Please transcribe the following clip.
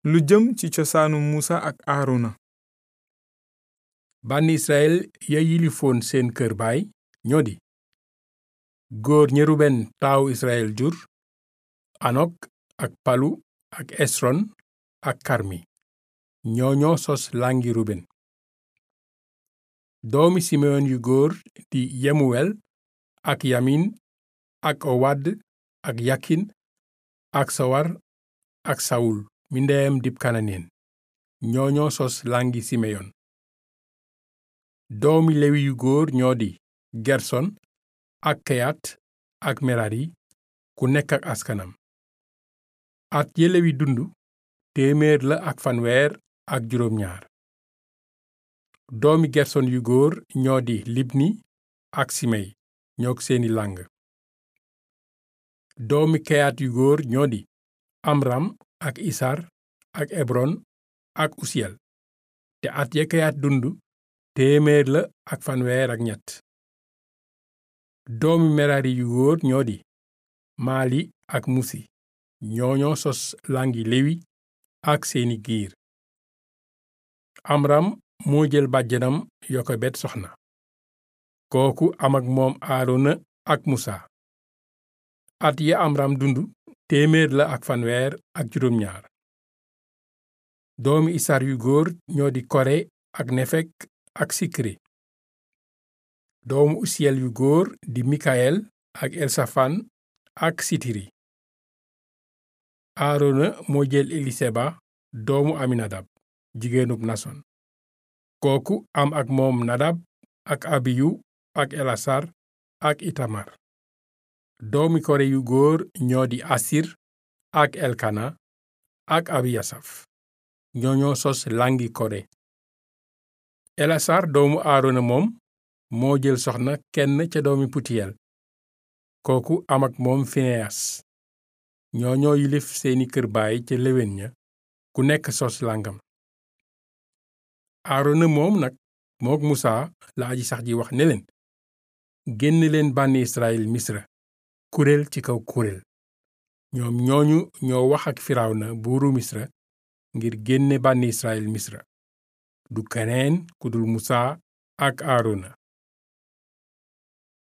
lu jëm ci cosaanu Musa ak Aarona bànni Israyil ya yilifoon seen kër baay ñoo di góor ña Ruben taawu Israyil jur Anok ak Palu ak Esron ak Karmi ñoo ñoo sos làngi Ruben doomi Simeyon yu góor di Yemuwel ak Yamin ak Owad ak Yakin ak Sawar ak Sawul mi ndeyam dib Kananeen ñoo ñoo sos làngi Simeyon doomi Lewi yu góor ñoo di Gerson ak Keyat ak Merari ku nekk ak askanam at ya Lewi dund téeméer la ak fanweer ak juróom ñaar doomi Gerson yu góor ñoo di Libni ak Simey ñook seeni làng doomi Keyat yu góor ñoo di Amram ak Isar ak Ebron ak Usiyel te at ya Keyat dund téeméer la ak fanweer ak ñett doomi Merari yu góor ñoo di Maali ak Musi ñoo ñoo sos làngi Lewi ak seeni giir Amram moo jël bàjjanam Yokebed soxna kooku am ak moom Aarona ak Musa at ya Amram dund téeméer la ak fanweer ak juróom ñaar doomi Isar yu góor ñoo di Kore ak Nefek ak Sikri doomu Usiyel yu góor di Mikael ak Elsafan ak Sitiri Aarona moo jël Eliseba doomu Aminadab jigéenub Nason kooku am ak moom Nadab ak Abiyu ak Elasar ak Itamar doomi Kore yu góor ñoo di Asir ak Elkana ak Abiyasaf ñoo ñoo sos làngi Kore Elasar doomu Aarona moom moo jël soxna kenn ca doomi Putiyel kooku am ak moom Fineyas ñoo ñoo yilif seeni kër baay ca léwén ña ku nekk sos làngam Aarona moom nag mook Musa la aji sax ji wax ne leen génn leen bànni Israyil Misra kuréel ci kaw kuréel ñoom ñooñu ñoo wax ak Firawna buuru Misra ngir génne bànni Israyil Misra du keneen ku dul Musa ak Aarona